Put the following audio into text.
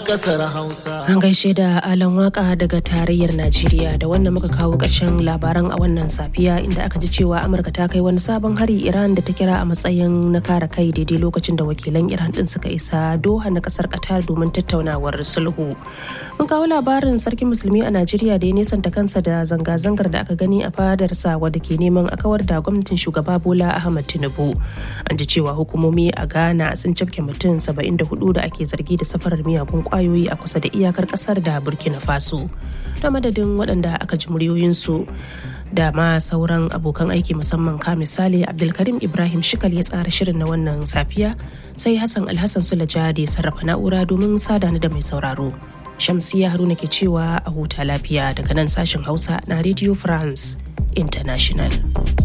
kasar hausa An gaishe da Alan Waka daga tarayyar Najeriya da wannan muka kawo ƙarshen labaran a wannan safiya inda aka ji cewa Amurka ta kai wani sabon hari Iran da ta kira a matsayin na kare kai daidai lokacin da wakilan Iran din suka isa Doha na kasar Qatar domin tattaunawar sulhu. Mun kawo labarin sarkin musulmi a Najeriya da ya nesanta kansa da zanga-zangar da aka gani a fadarsa wadda ke neman a kawar da gwamnatin shugaba Bola Ahmad Tinubu. An ji cewa hukumomi a Ghana sun cafke mutum 74 da ake zargi da safarar miyagun kwayoyi a kusa da iyakar kasar da burkina faso da madadin waɗanda aka ji muryoyinsu da ma sauran abokan aiki musamman ka misali abdulkarim ibrahim shikal ya tsara shirin na wannan safiya sai hassan alhassan sulaja da ya sarrafa na'ura domin sada ni da mai sauraro shamsiya haruna ke cewa a huta lafiya daga nan sashen hausa na radio france international